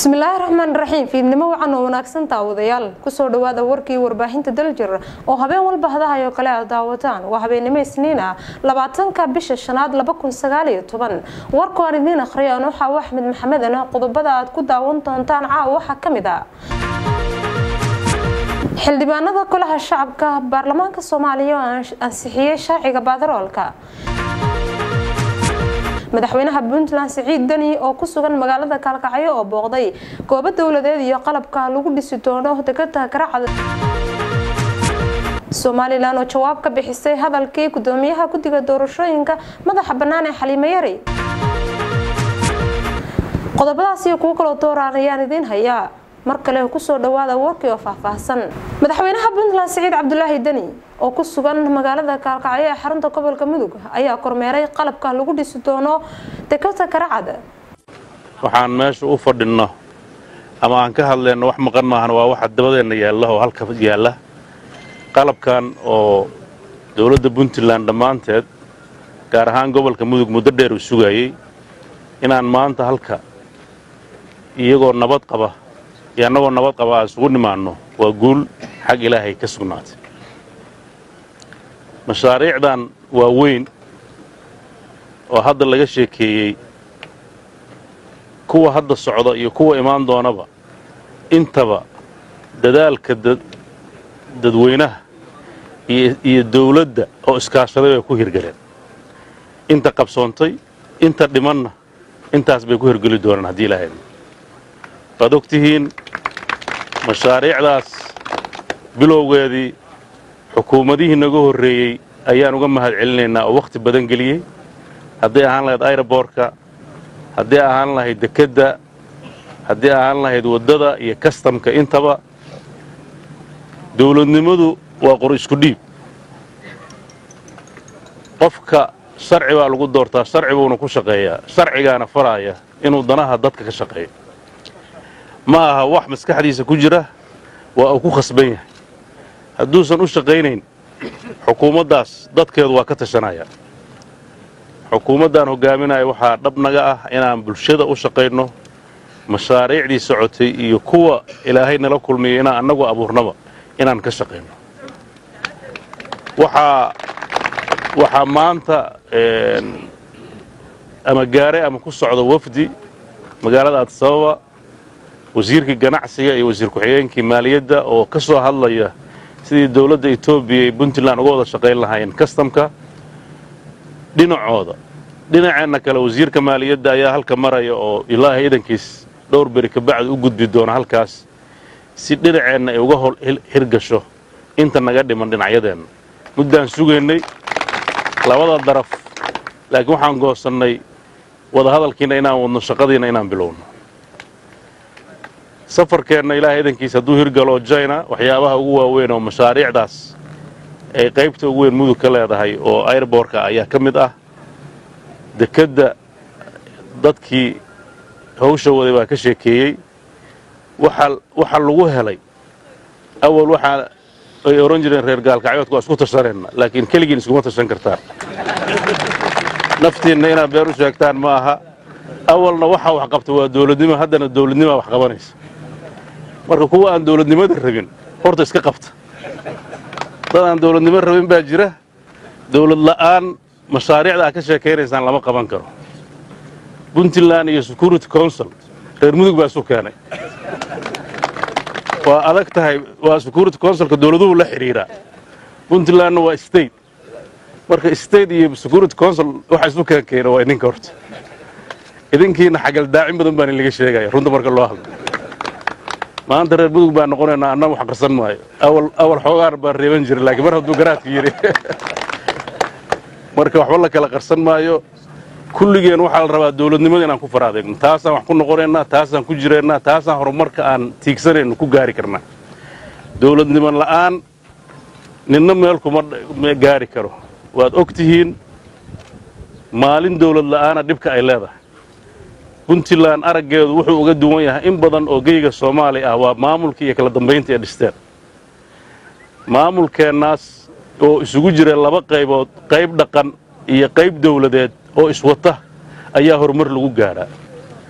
bismillaahi raxmaan raxiim fiidnimo wacan oo wanaagsan daawadayaal kusoo dhawaada warkii warbaahinta daljir oo habeen walba hadahay oo kale aad daawataan waa habeennimo isniin ah labaatanka bisha shanaad laba kun sagaaliyo toban warku aan idiin akhriyo an waxaa axmed maxamed ah qodobada aad ku daawan doontaan caawa waxaa ka mid ah xildhibaanada golaha shacabka baarlamaanka soomaaliya oo ansixiyey sharciga baadaroolka madaxweynaha puntland siciid deni oo ku sugan magaalada kaalkacyo oo booqday goobo dowladeed iyo qalabka lagu dhisi doono degada garacad somalilan oo jawaab ka bixisay hadalkii gudoomiyaha guddiga doorashooyinka madaxa bannaan ee xaliimo yari qodobadaas iyo kuwo kaloo dooraan ayaan idiin hayaa mar kale kusoo dhawaada warkii oo faahfaahsan madaxweynaha puntland siciid cabdulaahi deni oo ku sugan magaalada kaalkacyo ee xarunta gobolka mudug ayaa kormeeray qalabka lagu dhisi doono dekada garacad waxaan meesha u fadhinno ama aan ka hadlayno wax maqan maahan waa waxa dabadeenna yaalla oo halka yaalla qalabkan oo dowladda puntland dhammaanteed gaar ahaan gobolka mudug muddo dheer uu sugayey inaan maanta halka iyagoo nabad qaba iyo annagoo nabad qaba aan isugu nimaanno waa guul xag ilaahay ka sugnaatay mashaariicdan waa weyn oo hadda laga sheekeeyey kuwa hadda socda iyo kuwa imaan doonaba intaba dadaalka dadweynaha iyo dawladda oo iskaashaday bay ku hirgaleen inta qabsoontay inta dhimanna intaas bay ku hirgeli doonaan haddii ilaahay waad og tihiin mashaariicdaas bilowgeedii xukuumadihii naga horreeyey ayaan uga mahad celinaynaa oo wakhti badan geliyey hadday ahaan lahayd ayroboorka haddii ahaan lahayd dekedda haddii ahaan lahayd waddada iyo kastamka intaba dawladnimadu waa qor isku dhiib qofka sharci baa lagu doortaa sharci buuna ku shaqeeyaa sharcigaana faraaya inuu danaha dadka ka shaqeeyo ma aha wax maskaxdiisa ku jira waa uu ku khasban yahay hadduusan u shaqaynayn xukuumaddaas dadkeedu waa ka tashanaya xukuumaddaan hogaaminaya waxaa dhab naga ah inaan bulshada u shaqayno mashaariicdii socotay iyo kuwa ilaahay nala kulmiyo inaan annagu abuurnaba inaan ka shaqayno waxaa waxaa maanta ama gaare ama ku socda wafdi magaalada addisababa wasiirkii ganacsiga iyo wasiir ku-xigeenkii maaliyadda oo ka soo hadlaya sidii dowladda etoobiya iyo puntland uga wada shaqayn lahaayeen kastamka dhinacooda dhinaceenna kale wasiirka maaliyadda ayaa halka maraya oo ilaahay idankiis dhowr beri kabacdi u gudbi doona halkaas si dhinaceenna ay uga hol hirgasho inta naga dhiman dhinacyadeenna muddaan sugaynay labada daraf laakiin waxaan goosannay wadahadalkiina inaan wadno shaqadiina inaan bilowno safarkeenna ilaahay idankiis hadduu hirgalo jina waxyaabaha ugu waaweyn oo mashaariicdaas ay qaybta ugu weyn mudug ka leedahay oo airborka ayaa ka mid ah dekedda dadkii hawsha waday baa ka sheekeeyey waxa lagu helay awal waxaa ay ohan jireen reer gaalkacyoodka waa isku tashanayna laakiin keligiin iskuma tashan kartaan naftiinna inaad beer u sheegtaan ma aha awalna waxaa wax qabta waa dawladnimo haddana dawladnimaa wax qabanaysa marka kuwa aan dawladnimada rabin horta iska qabta dad aan dawladnimo rabin baa jira dawlad la'aan mashaariicda aad ka sheekaynaysaan lama qaban karo puntland iyo security council reer mudug baa isu keenay waa adag tahay waa security councilka dawladuhu la xidhiiraa puntlandna waa state marka state iyo security council waxa isu keenkeena waa idinka horta idinkiina xagaldaacin badan baan laga sheegaya runta marka loo hadlo maanta reer mudug baan noqonaynaa anna wax qarsan maayo awal xoogaan baan reeban jiray laakiin mar hadduu garaadka yidhi marka waxba la kala qarsan maayo kulligeen waxaa la rabaa dawladnimada inaan ku fara adeegno taasaan wax ku noqonaynaa taasaan ku jiraynaa taasaan horumarka aan tiigsanayno ku gaari karnaa dawladnimo la'aan ninna meel kuma gaari karo waad og tihiin maalin dawlad la'aana dhibka ay leedahay puntland araggeedu wuxuu uga duwan yahay in badan oo geyga soomaaliya ah waa maamulka iyo kala dambaynta ee dhisteen maamulkeennaas oo isugu jira laba qaybood qayb dhaqan iyo qayb dawladeed oo iswata ayaa horumar lagu gaadhaa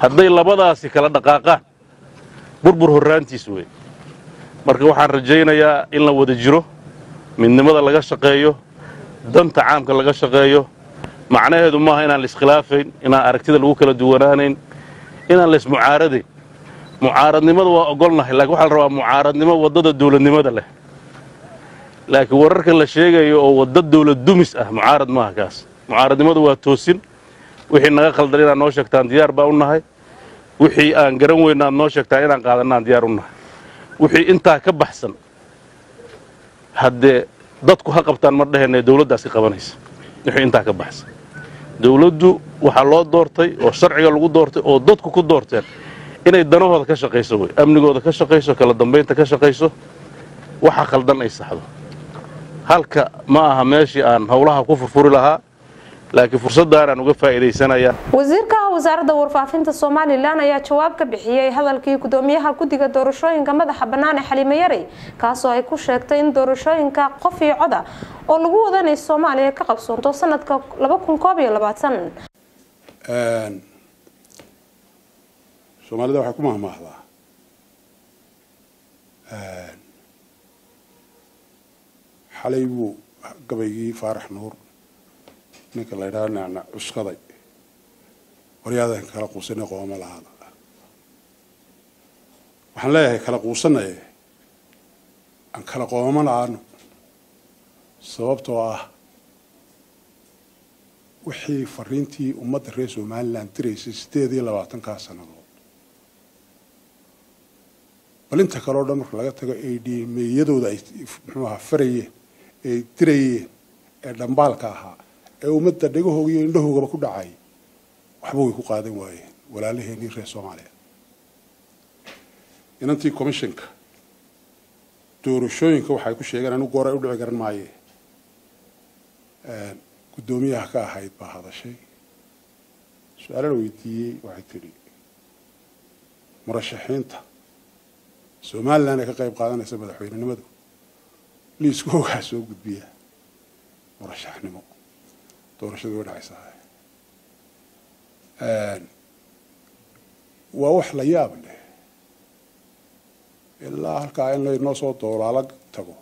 hadday labadaasi kala dhaqaaqaan burbur horraantiis wey marka waxaan rajaynayaa in la wada jiro midnimada laga shaqeeyo danta caamka laga shaqeeyo macnaheedu maaha inaan la iskhilaafayn inaan aragtida lagu kala duwanaanayn inaan la ismucaaradayn mucaaradnimada waa ogolnahay laakiin waxaa la rabaa mucaaradnimo waddada dawladnimada leh laakiin wararka la sheegayo oo wadda dawlad dumis ah mucaarad maaha kaas mucaaradnimadu waa toosin wixii naga khaldan inaad noo sheegtaan diyaar baa u nahay wixii aan garan weyna aad noo sheegtaan inaan qaadanaan diyaar u nahay wixii intaa ka baxsan haddee dadku ha qabtaan ma dhaheenee dawladdaas ka qabanaysa wixii intaa ka baxsan dawladdu waxaa loo doortay oo sharciga lagu doortay oo dadku ku doorteen inay danahooda ka shaqayso wey amnigooda ka shaqayso kala dambaynta ka shaqayso waxa khaldan ay saxdo halka ma aha meeshii aan howlaha ku furfuri lahaa laakiin fursaddaanaan uga faa'iidaysanayaa wasiirka wasaaradda warfaafinta somalilan ayaa jawaab ka bixiyey hadalkii gudoomiyaha guddiga doorashooyinka madaxa bannaan ee xaliimo yarey kaasoo ay ku sheegtay in doorashooyinka qof iyo coda oo lagu wadanay soomaaliya ka qabsoonto sanadka soomaalida waxay ku mahmaahdaa xalay buu gabaygii faarax nuur ninka la ydhaha nacna cuskaday waryaadan kala quusana qooma lahaada waxaan leeyahay kala quusanaye aan kala qooma la-aano sababtoo ah wixii fariintii ummadda reer somalilan diraysay siddeed iyo labaatankaa sannadood bal inta kale o dhan marka laga tago ay dhiimeeyadooda ay muxuu ahaa farayeen ee dirayeen ee dhambaalka ahaa ee ummadda dhegahooga iyo indhahoogaba ku dhacay waxba way ku qaadan waayeen walaalaheenii reer soomaaliya inantii commissionka doorashooyinka waxay ku sheegeen anigu goor ay u dhici garan maaye guddoomiyaha ka ahayd baa hadashay su-aala la weydiiyey waxay tidhi murashaxiinta somalilan ee ka qayb qaadanaysa madaxweynenimadu liisku ogaa soo gudbiya murashaxnimo doorashadu way dhacaysaa waa wax la yaab leh ilaa halkaa in laynoo soo doolaala tago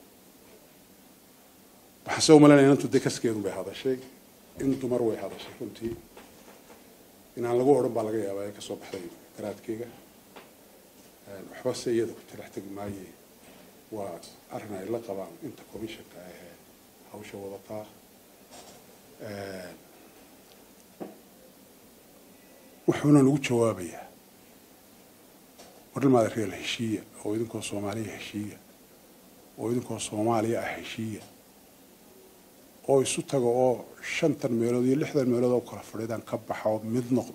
waxaan se umalanaya inantu de kaskeedu bay hadashay in dumar way hadashay runtii inaan lagu odhan baa laga yaabaa ee kasoo baxday garaadkeyga waxba se iyada ku talax tegi maaye waa arrin ay la qabaan inta commissionka ahee hawsha wadataa wuxuuna nagu jawaabayaa warlmaada reer heshiiya oo idinkoo soomaaliya heshiiya oo idinkoo soomaaliya ah heshiiya oo isu taga oo shantan meelood iyo lixdan meelood oo kala fadhiidaan ka baxa oo mid noqda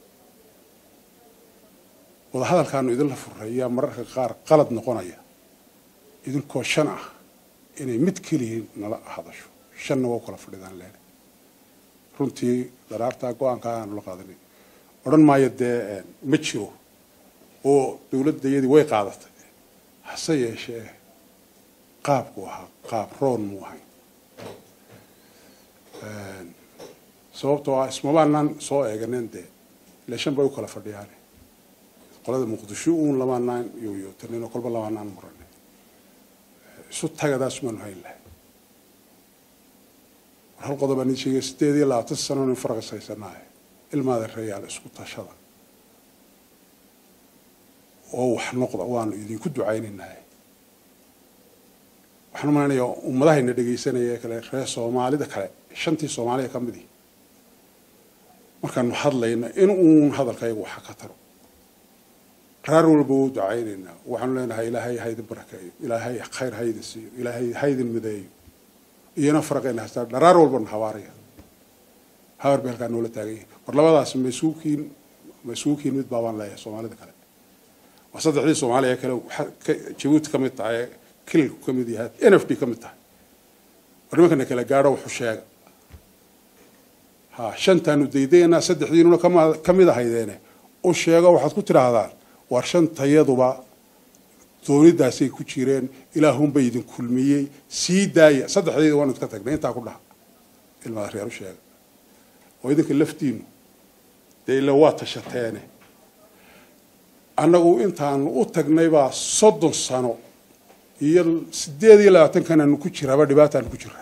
wadahadalkaanu idinla furreeyaa mararka qaar qalad noqonaya idinkoo shan ah inay mid keliya nala hadasho shanna waa u kala fadhiidaan leen runtii daraartaa go-aanka aanu la qaadanay odhan maayo dee ma jiro oo dawladdayadii way qaadatay hase yeeshee qaabku ahaa qaab roon muu ahayn sababtoo ah ismamaanaan soo eeganeen dee ile shan bay u kala fadhiyaan qolada muqdisho uun lamaanaan yoyootanin oo kolba lamaanaan murane isu tagadaas maanu hayn lahay war hal qodob aan idin sheegay sideed iyo labaatan sano nin farqis haysanaaye ilmaada reeyaal isku tashada oo wax noqda waanu idinku ducaynaynaa waxaan umalaynaya ummadahayna dhegaysanaya ee kale reer soomaalida kale shantii soomaaliya ka midii markaanu hadlayna in uun hadalkayagu waxa ka taro raar walba wuu ducaynaynaa waxaanu leenahay ilaahay haydin barakeeyo ilaahay khayr haydin siiyo ilaahay haydin mideeyo iyana faraqayna hastaa dharaar walbana habaaraya habar bay halkaa noola taagan yihin war labadaas mas-uulkiin mas-uulkiin mid baabaan leeyahay soomaalida kale waa saddexdii soomaaliya kale jabuuti ka mid tahay kililku ka mid yahay n f d ka mid tahay war nimankana kala gaadho wuxuu sheega ha shantaanu daydaynaa saddexdiinuna ka mid ahaydeene u sheego waxaad ku tidhaahdaan war shantayaduba doonidaasay ku jireen ilaahunba idin kulmiyey sii daaya saddexdeeda waanu idka tagnay intaa ku dhaha ilmaada reer u sheega oo idinka laftiinu dee ila waa tashateene annagu intaanu u tagnay baa soddon sano iyo sideed iyo labaatankananu ku jiraaba dhibaataanu ku jiraa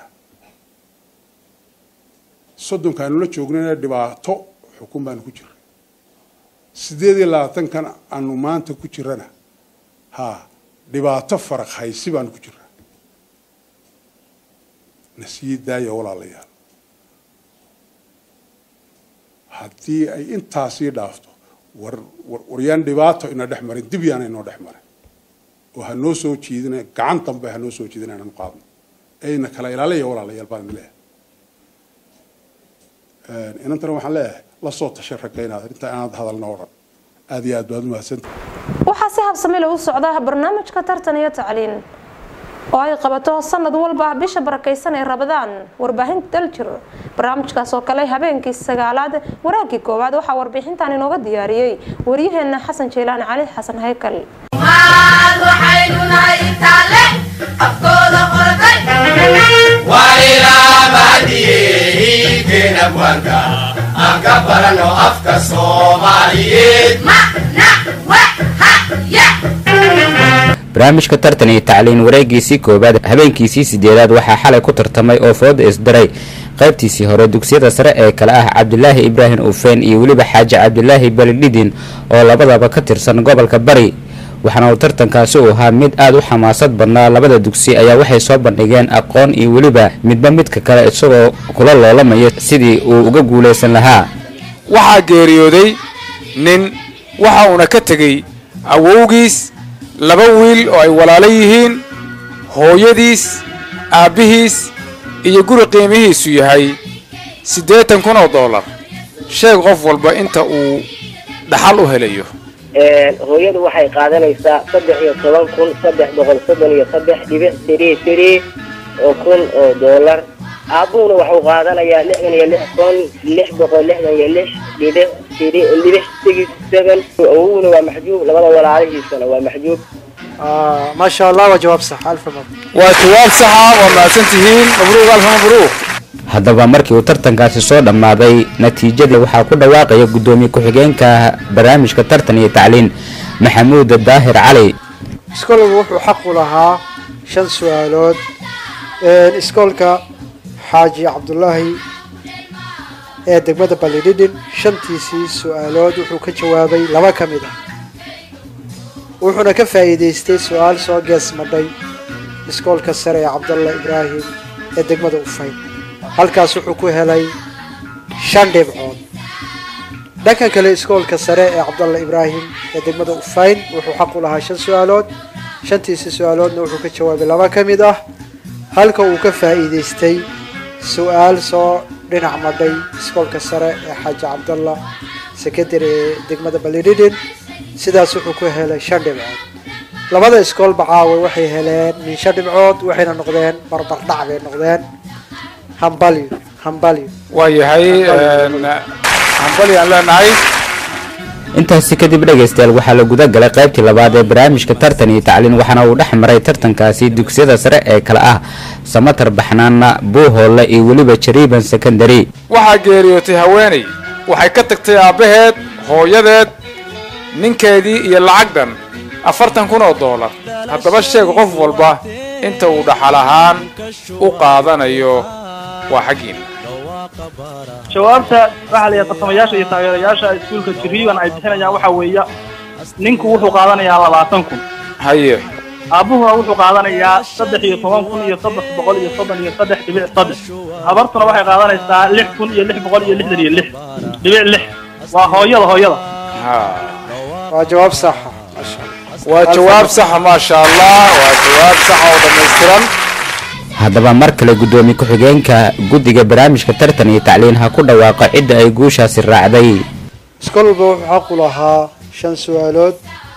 soddonkaanu la joognayna dhibaato xukun baanu ku jiray sideed iyo labaatankan aanu maanta ku jirana ha dhibaato faraq haysi baanu ku jiraa na sii daaya walaalayaal haddii ay intaasii dhaafto war waryaan dhibaato ina dhex marin dib yaana inoo dhex marin oo ha noo soo jiidina gacan dambe ha noo soo jiidina inanu qaadno ayna kala ilaalaya walaalayaal baan leeyahay inantana waxaan leeyahay la soo tashay ragga inaad inta inaad hadalna o dhan aad iyo aad baad umahadsanta waxaa si habsami lagu socdaa barnaamijka tartan iyo tacliin oo ay qabato sanad walba bisha barakaysan ee rabadaan warbaahinta daljir barnaamijkaas oo kale habeenkii sagaalaad waraagii koowaad waxaa warbixintan inooga diyaariyey waryaheena xasan jeylaan cali xasan haykal aan ka barano afka soomaaliyeed barnaamijka tartan iyo tacliin wareegiisii koowaad habeenkiisii sideedaad waxaa xalay ku tartamay oo fooda isdaray qaybtiisii hore dugsiyada sare ee kale ah cabdilaahi ibraahim ufeen iyo weliba xaaji cabdilaahi balidhidin oo labadaba ka tirsan gobolka bari waxaana uu tartankaasi uu ahaa mid aada u xamaasad badnaa labada dugsi ayaa waxay soo bandhigeen aqoon iyo weliba midba midka kale isagoo kula loolamaya sidii uu uga guulaysan lahaa waxaa geeriyooday nin waxa uuna ka tegey awowgiis laba wiil oo ay walaalo yihiin hooyadiis aabbihiis iyo guri qiimihiisu yahay siddeetan kun oo dollar sheeg qof walba inta uu dhaxal u helayo hooyadu waxay qaadanaysaa saddex iyo toban kun saddex boqol soddon iyo saddex dhibic tiri tiri oo kun oo dollar aabbuhuna waxuu qaadanayaa lixdan iyo lix kun lix boqol lixdan iyo lix dhibic tiri dhibic six seven awowguna waa maxjuub labada walaalihiisana waa maxjuub ما شاء الله وجواب صح ألف مبروك waa jawaab saxa waa mahadsantihiin mabruuq alfa mabruuq haddaba markii uu tartankaasi soo dhammaaday natiijadii waxaa ku dhawaaqaya guddoomiye ku-xigeenka barnaamijka tartan iyo tacliin maxamuud daahir cali iskoolku wuxuu xaq u lahaa shan su-aalood iskoolka xaaji cabdulaahi ee degmada balidhidhin shantiisii su-aalood wuxuu ka jawaabay laba ka mid ah wuxuuna ka faa'iidaystay su-aal soo gees madhay iskoolka sare ee cabdalla ibraahim ee degmada ufayn halkaas wuxuu ku helay shan dhibcood dhanka kale iskoolka sare ee cabdalla ibraahim ee degmada ufayn wuxuu xaq u lahaa shan su-aalood shantiisi su-aaloodna wuxuu ka jawaabay laba ka mid ah halka uu ka faa'iidaystay su-aal soo dhinac madhay iskoolka sare ee xaaji cabdalla sekadari ee degmada balidhidhin sidaas wuxuu ku helay shan dhibcood labada iskoolba caawa waxay heleen min shan dhibcood waxayna noqdeen barbardhac bay noqdeen hambalyo hambalyo waa yahay hambali aan leenahay intaasi kadib dhegaystayaal waxaa la guda galay qaybtii labaad ee barnaamijka tartan iyo tacliin waxaana uu dhex maray tartankaasi dugsiyada sare ee kale ah samatar baxnaana buuhoole iyo weliba jariiban secondary waxaa geeriyootay haweenay waxay ka tagtay aabbaheed hooyadeed ninkeedii iyo lacag dhan afartan kun oo doolar haddaba sheeg qof walba inta uu dhaxal ahaan u qaadanayo waa xaggiina jawaabta waxaa la yidhaha tartamayaasha iyo taageerayaasha iskuulka jiriiban ay bixinayaan waxaa weeya ninku wuxuu qaadanayaa labaatan kun haye aabbuhuna wuxuu qaadanayaa saddex iyo toban kun iyo saddex boqol iyo soddon iyo saddex dhibic saddex habartuna waxay qaadanaysaa lix kun iyo lix boqol iyo lixdan iyo lix dhibic lix waa hooyada hooyada ha waa jawaab saxa maasha allah waa jawaab saxa maasha allah waa jawaab saxa oo dhammaystiran haddaba mar kale guddoomiye ku-xigeenka guddiga barnaamijka tartan iyo tacliin ha ku dhawaaqo cidda ay guushaasi raacday iskool walba wuxuu xaq u lahaa shan su-aalood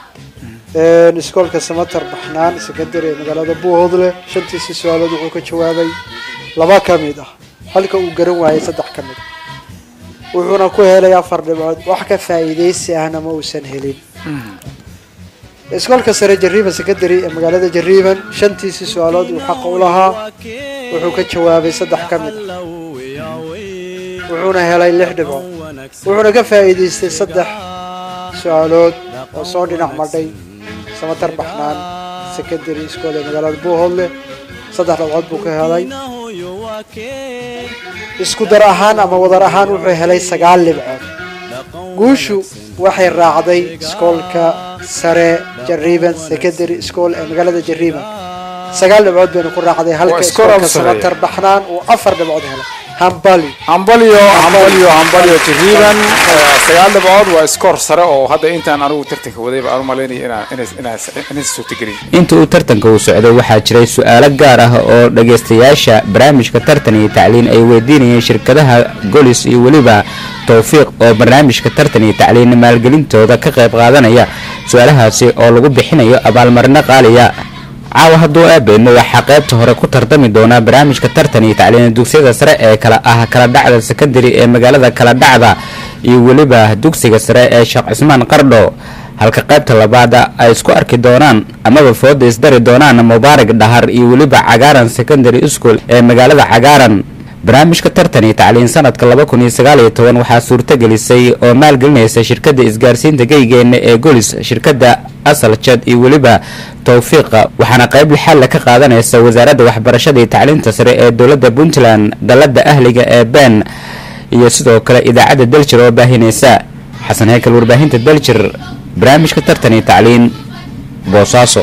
iskoolka samatar baxnaan secondary ee magaalada buuhoodle shantiisii su-aalood wuxuu ka jawaabay laba ka mid ah halka uu garan waayay saddex ka mid ah wuxuuna ku helay afar dhibcood wax ka faa'iidaysi ahna ma uusan helin iskoolka sare jariiban secondary ee magaalada jariiban shantiisii su-aalood uu xaqa u lahaa wuxuu ka jawaabay saddex ka mid ah wuxuuna helay lix dhibcood wuxuuna ka faa'iidaystay saddex su-aalood oo soo dhinac madhay samatar baxnaan secondary school ee magaalada buuhoodle saddex dhibcood buu ka helay isku dar ahaan ama wadar ahaan wuxuu helay sagaal dhibcood guushu waxay raacday iskoolka sare jariban secondary school ee magaalada jariban sagaal dhibcood baynu ku raacday halka Waa iskool iskoolka aad u sareeya. samatar baxnaan uu afar dhibcood helay hambali hambalyo hambalyo hambalyo tiriiban sagaal dhibcood waa iskoor sare oo hadda intaan anigu tartanka wadayba aan u malaynaya inaan inay- inay- inay suurtagelin inta uu tartanka uu socday waxaa jiray su-aalo gaar ah oo dhagaystayaasha barnaamijka tartan iyo tacliin ay weydiinayeen shirkadaha golis iyo weliba towfiiq oo barnaamijka tartan iyo tacliin maalgelintooda ka qayb qaadanaya su-aalahaasi oo lagu bixinayo abaalmarino qaaliya caawa hadduu aabeedmo waxaa qaybta hore ku tartami doonaa barnaamijka tartan iyo tacliin dugsiyada sare ee kala ah kala dhacda secondary ee magaalada kala dhacda iyo weliba dugsiga sare ee sheekh cismaan qardho halka qaybta labaad ay isku arki doonaan amaba fooda isdari doonaan mubaarak dhahar iyo weliba cagaaran secondary school ee magaalada cagaaran barnaamijka tartan iyo tacliin sanadka laba kun iyo sagaal iyo toban waxaa suurtagelisay oo maalgelinaysa shirkadda isgaarsiinta geygeena ee golis shirkadda asal jad iyo weliba towfiiqa waxaana qayb lixaalla ka qaadanaysa wasaaradda waxbarashada iyo tacliinta sare ee dowladda puntland dalada ahliga ee ben iyo sidoo kale idaacadda daljir oo baahinaysa xasan heykal warbaahinta daljir barnaamijka tartan iyo tacliin boosaaso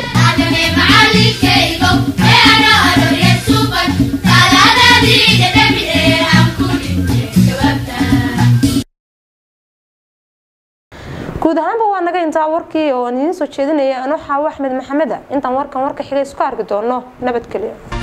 guud ahaanba waa naga intaa warkii oo aan idiin soo jeedinaya anoo xaawo axmed maxameda intaan warkan warka xiga isku arki doono nabadgelyo